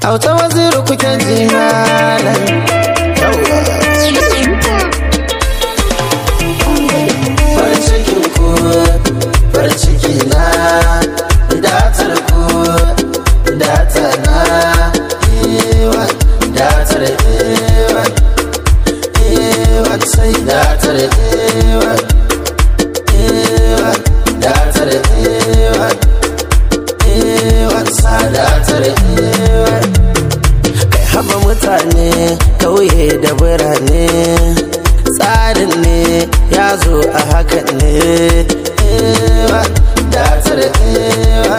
auta waziri kuke ji malam farin cikin ku farin ciki na datar ku datar na ewa datar ewa ewa sai datar ewa ewa datar ewa ewa sa datar ewa kai haba mutane kauye da birane tsarin ne ya zo a hakan ne ewa datar ewa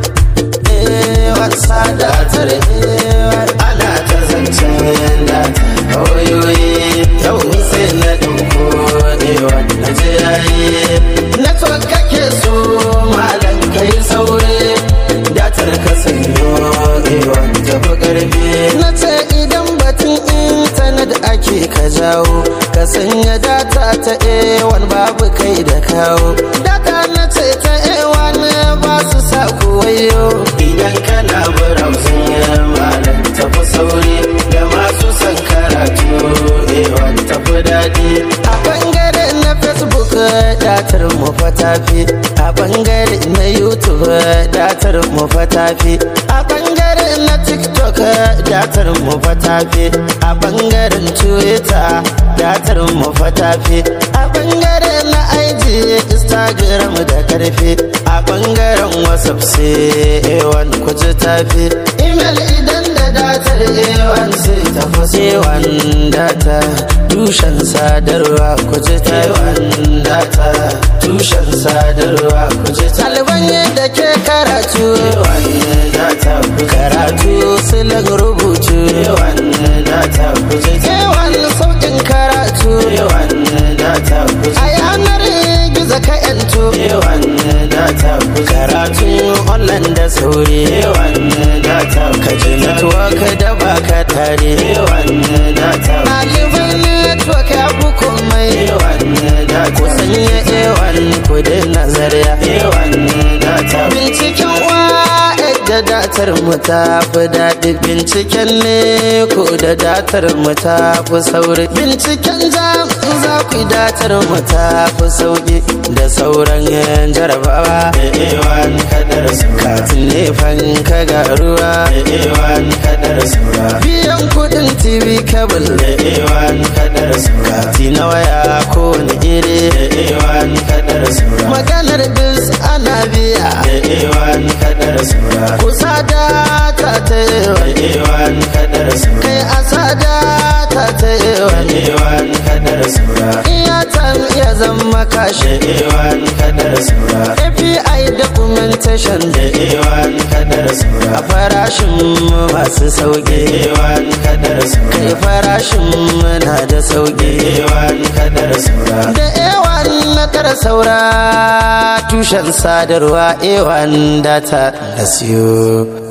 ewa sa datar ewa ana ta zancen data oyoyi yau ni sai na ɗauko ewa na je yayi network kake so malam kai saure datar ka sanyo ewa tafi karfi na ce idan batun intanet ake ka jawo ka sanya data ta a1 babu kai da kawo data na ce ta a1 ba su sa wayo idan kana browsing malam tafi sauri da masu son karatu a1 tafi daɗi a bangare na facebook datar mu fatafi a bangare na youtube datar mu fatafi a bangare na tiktok datar mu fatafi a bangaren twitter datar mu fatafi a bangare na ig instagram da karfi a bangaren whatsapp sai a1 kuji tafi email idan da datar a1 sai tafi sai data tushen sadarwa kuji taiwan data tushen sadarwa kuji taliban yadda ke karatu data karatu silan rubutu data kuji taiwan sauƙin karatu data a yanar gizo ka yanto data karatu online da sauri data ka ji network da baka tare ɗalibai network ya fi komai ku sanya ewan ku daina zarya binciken wa da datar mu ta fi daɗi binciken ne ko da datar mu ta fi sauri binciken jam za ku datar mu ta fi sauki da sauran yan jarabawa katin nefan ka ga ruwa biyan kudin tv kabel kati na waya ko wani iri maganar bis ana biya kusa data ta ewan kai asa data ta ewan iya tan iya zama kashe API documentation a farashin masu sauƙi kai farashin na da sauƙi da ewan na tara saura tushen sadarwa ewan data da siyo